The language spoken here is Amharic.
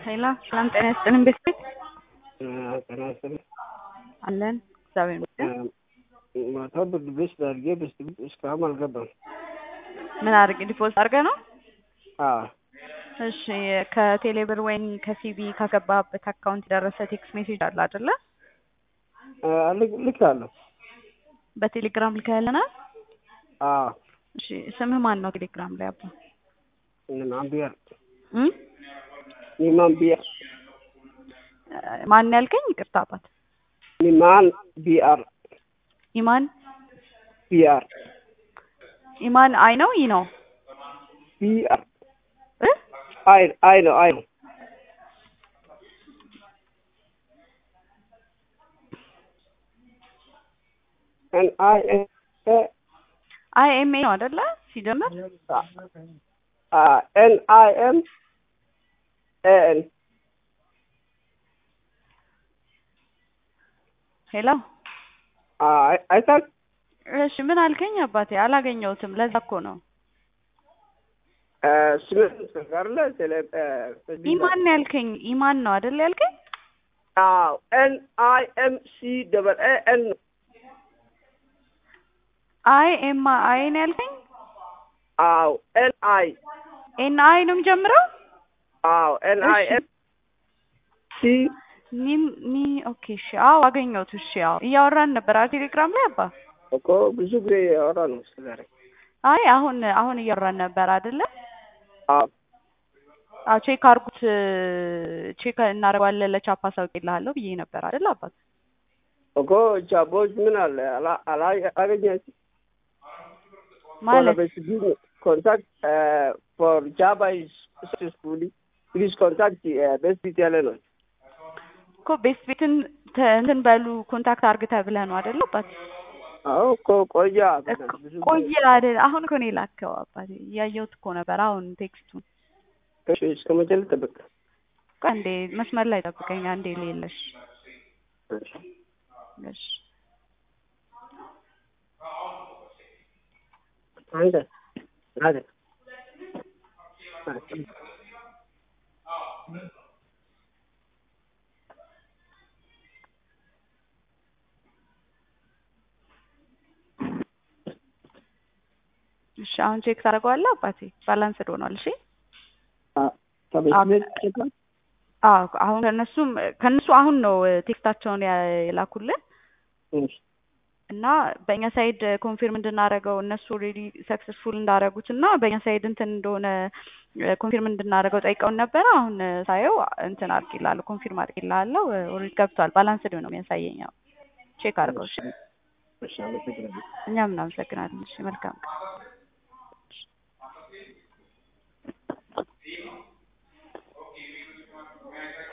ሄሎ ሰላም ጤና ይስጥልን ቤተሰብ ጤና ይስጥልኝ። አለን እግዚአብሔር ይመስገን። ማታ ብርድ ልብስ አድርጌ ብስት እስካሁን አልገባም። ምን አድርግ ዲፖዚት አድርገህ ነው? አዎ እሺ ከቴሌብር ወይም ከሲቢ ካገባህበት አካውንት የደረሰ ቴክስት ሜሴጅ አለ አይደለ? ልክ አለሁ። በቴሌግራም ልከህልናል? አዎ እሺ ስምህ ማን ነው ቴሌግራም ላይ አባ? ኢማም ቢያር እም? ኢማም ቢያር ማን ያልከኝ? ይቅርታ አባት። ኢማን ቢአር ኢማን ቢአር ኢማን አይ ነው ይ ነው ቢአር እ? አይ አይ ነው አይ ነው ኤን አይ ኤን አይ ኤም ኤ ነው አይደለ? ሲጀምር ኤን አይ ኤም ኤን ሄሎ አይታል እሺ ምን አልከኝ አባቴ? አላገኘሁትም። ለዛ እኮ ነው ስምንት ጋርለ ቴሌ ኢማን ነው ያልከኝ። ኢማን ነው አይደል ያልከኝ? አዎ ኤን አይ ኤም ሲ ደበል ኤ ኤን አይ ኤም አይ ነው ያልከኝ? አዎ ኤን አይ ኤን አይ ነው የሚጀምረው? አዎ ኤን አይ እሺ። ኤም ሲ ኒ ኒ ኦኬ እሺ። አዎ አገኘሁት። እሺ አዎ እያወራን ነበር አይደል ቴሌግራም ላይ አባ? እኮ ብዙ ጊዜ ያወራ ነው ዛሬ። አይ አሁን አሁን እያወራን ነበር አይደለ? አዎ አዎ ቼክ አድርጉት ቼክ እናደርገዋለን ለቻፓ አሳውቅልሃለሁ ብዬ ነበር አይደል አባት? እኮ ቻቦች ምን አለ አላ አላ አገኘች ማለት ኮንታክት ፎር ጃባ ኢዝ ሰክሰስፉሊ ፕሊዝ ኮንታክት ቤስት ቢት ያለ ነው። እኮ ቤስት ቤትን ተ- እንትን በሉ ኮንታክት አድርግ ተብለህ ነው አይደል አባት? አዎ እኮ ቆያ እኮ ቆየ አይደል? አሁን እኮ ነው የላከው አባቴ። እያየሁት እኮ ነበር አሁን ቴክስቱን። እሺ እስከ መቼ ልጠብቅ? ቆይ አንዴ መስመር ላይ ጠብቀኝ አንዴ ሌለሽ እሺ እሺ አንተ አንተ እሺ አሁን ቼክ ታደርገዋለህ አባቴ። ባላንስድ ሆኗል። እሺ ከቤት ቤት ቼክ አዎ አሁን ከነሱም ከነሱ አሁን ነው ቴክስታቸውን ያ- የላኩልን እሺ እና በእኛ ሳይድ ኮንፊርም እንድናደርገው እነሱ ኦልሬዲ ሰክሰስፉል እንዳደረጉት እና በእኛ ሳይድ እንትን እንደሆነ ኮንፊርም እንድናደርገው ጠይቀውን ነበረ። አሁን ሳየው እንትን አድርጌልሃለሁ ኮንፊርም አድርጌልሃለሁ። ኦልሬዲ ገብቷል። ባላንስድ ነው የሚያሳየኝ። አዎ ቼክ አድርገው። እሺ እሺ አመሰግናለሁ። እኛም እናመሰግናለን። እሺ መልካም ቀን